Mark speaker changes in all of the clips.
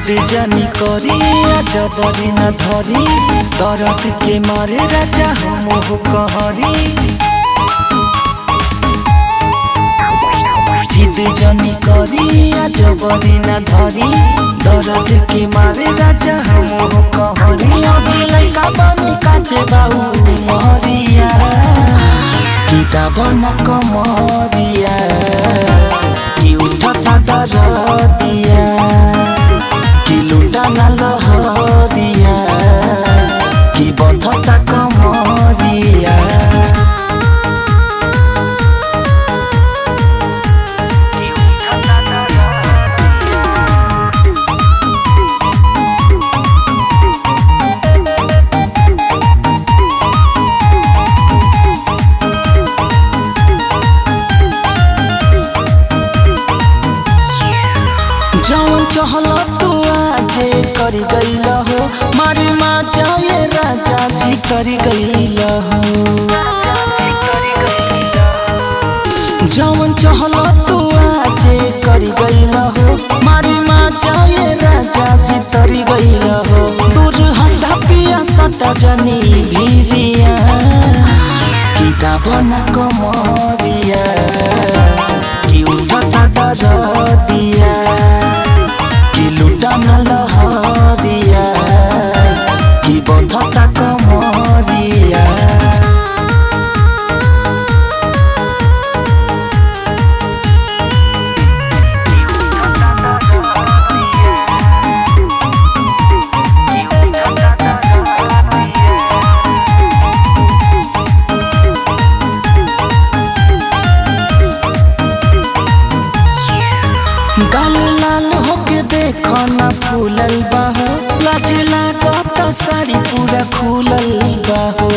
Speaker 1: जिद जानी करी जबरी न धरी दर्द के मारे राजा हम कहरी जिद जानी करी जबरी न धरी दर्द के मारे राजा हम कहरी अभी लैका बनी काचे बाऊ महरिया किताब न कमरिया कि उठता दरदिया कि लुटा न लहरिया कि बधता कमरिया जौन चहल तू आजे करी गईल हो मारी माँ जाए राजा जी करी गईल हो जौन चहल तू आजे करी गईल हो मारी माँ जाए राजा जी तरी गईल हो दूर हंडा पिया सटा जनी भीरिया किताब न कमरिया कि उठता दरदिया कि लुटा न लहरिया कि बधता कमरिया गाल लाल होके देखो ना फूलल बाहो लाज लागत साड़ी पूरा खुलल बाहो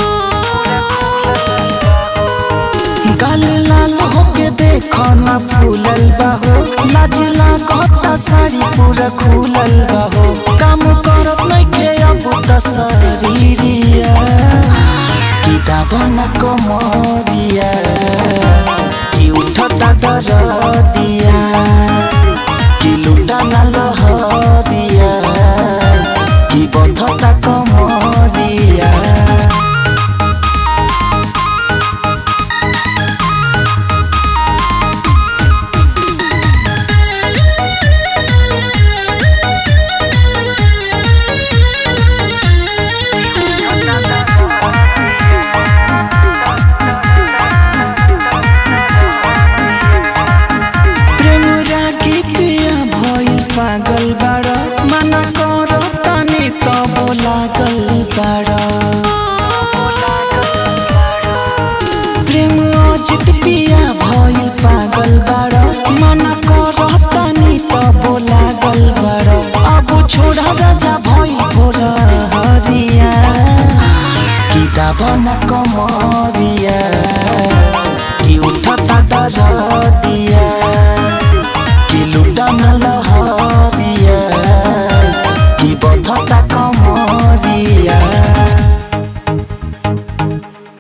Speaker 1: गाल लाल होके देखो ना फूलल बाहो लाज लागत साड़ी पूरा खुलल बाहो काम करत नइखे अब त शरीरिया किताब न कमरिया कि उठता दरदिया कि लुटा न लहरिया कि बधता कमरिया प्रेम रागी पिया भइल पागल बाड़ मना कर तनी तब लागल बाड़ प्रेम अजित पिया भइल पागल बाड़ मना कर तनी तब लागल बाड़ अब छोड़ा राजा भइल भोर हरिया किताब न कमर